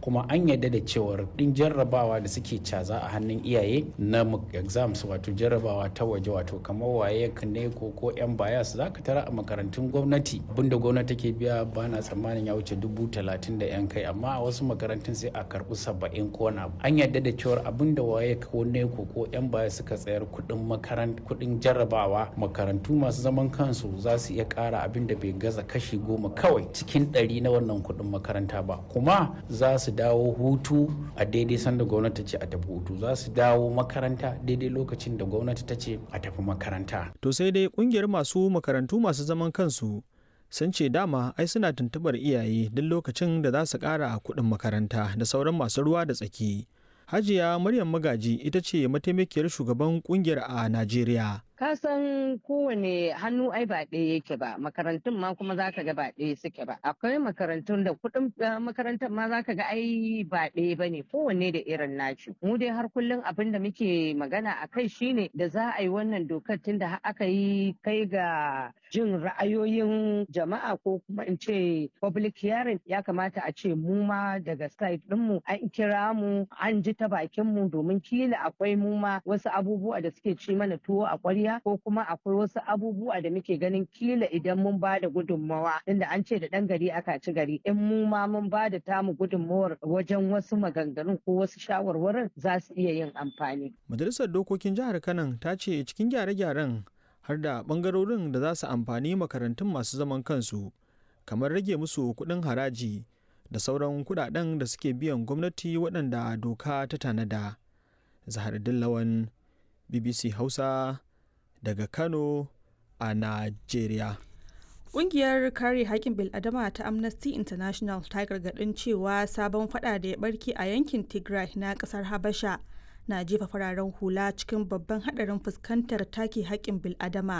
kuma an yarda da cewar din jarrabawa da suke caza a hannun iyaye na exams wato jarrabawa ta waje wato kamar waye ne ko ko yan bayas za ka tara a makarantun gwamnati abinda gwamnati take biya ba na tsammanin ya wuce dubu talatin da yan kai amma a wasu makarantun sai a karbi saba'in ko na an yarda da cewar abinda waye ko ne ko ko yan bayas suka tsayar kudin makarant kudin jarrabawa makarantu masu zaman kansu za su iya kara abin da bai gaza kashi goma kawai cikin ɗari na wannan kudin makaranta ba kuma za su dawo hutu a daidai sanda gwamnati ce a tafi hutu za su dawo makaranta daidai lokacin da gwamnati ta ce a tafi makaranta. To sai dai kungiyar masu makarantu masu zaman kansu sun ce dama ai suna tuntubar iyaye duk lokacin da za su ƙara kuɗin makaranta da sauran masu ruwa da tsaki. Hajiya Maryam Magaji ita ce mataimakiyar shugaban kungiyar a Najeriya. ka san kowane hannu ai ba ɗaya yake ba makarantun ma kuma zaka ga ba ɗaya suke ba akwai makarantun da kuɗin makarantar ma zaka ga ai ba ɗaya ba ne kowanne da irin naci mu dai har kullum abin da muke magana a kai shine da za a yi wannan dokar tun da aka yi kai ga jin ra'ayoyin jama'a ko kuma in ce public hearing ya kamata a ce mu ma daga side ɗinmu an kira mu an ji ta bakin mu domin kila akwai mu ma wasu abubuwa da suke ci mana tuwo a ƙwarya ko kuma akwai wasu abubuwa da muke ganin kila idan mun ba da gudunmawa inda an ce da ɗan gari aka ci gari in mu ma mun ba da tamu gudunmawar wajen wasu maganganun ko wasu shawarwarin za su iya yin amfani. Majalisar Dokokin Jihar Kano ta ce cikin gyare-gyaren har da ɓangarorin da za su amfani makarantun masu zaman kansu kamar rage musu kuɗin haraji da sauran kuɗaɗen da suke biyan gwamnati waɗanda doka ta tanada. Zahar Dillawan BBC Hausa daga Kano a Najeriya. Ƙungiyar kare haƙƙin bil'adama ta Amnesty International ta gargaɗin cewa sabon fada da ya barke a yankin Tigray na ƙasar Habasha na jefa fararen hula cikin babban haɗarin fuskantar take haƙƙin bil'adama.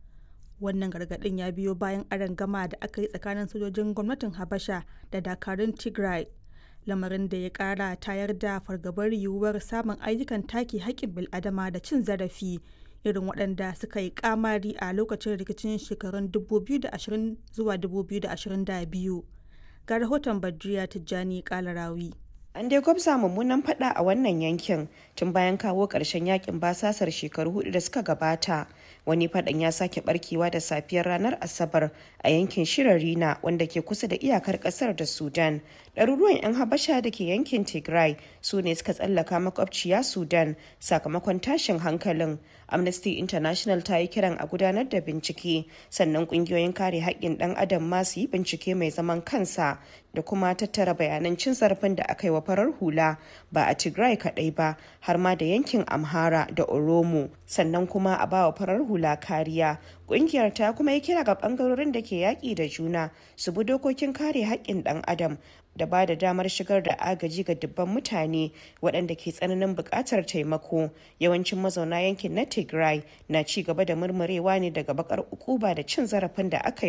Wannan gargaɗin ya biyo bayan gama da aka yi tsakanin sojojin gwamnatin Habasha da dakarun Tigray. Lamarin da ya ƙara tayar da fargabar yiwuwar samun ayyukan take haƙƙin bil'adama da cin zarafi irin waɗanda suka yi kamari a lokacin rikicin shekarun 2020 zuwa 2022 ga rahoton badriya tijjani kalarawi an dai gwabza mummunan fada a wannan yankin tun bayan kawo ƙarshen yakin basasar shekaru hudu da suka gabata wani fadan ya sake barkewa da safiyar ranar asabar a yankin shirarina wanda ke kusa da iyakar kasar da sudan ɗaruruwan 'yan habasha da ke yankin tigray su ne suka tsallaka makwabciya sudan sakamakon tashin hankalin amnesty international ta yi kiran a gudanar da bincike sannan ƙungiyoyin kare haƙƙin ɗan adam ma su yi bincike mai zaman kansa da kuma tattara bayanan cin zarafin da aka yi wa farar hula ba a tigray kaɗai ba har ma da yankin amhara da oromo sannan kuma a bawa farar hula kariya kungiyar ta kuma yi kira ga bangarorin da ke yaƙi da juna su bi dokokin kare haƙƙin ɗan adam da ba da damar shigar da agaji ga dubban mutane waɗanda ke tsananin buƙatar taimako yawancin mazauna yankin na tigray na ci gaba da murmurewa ne daga bakar ukuba da cin zarafin da aka yi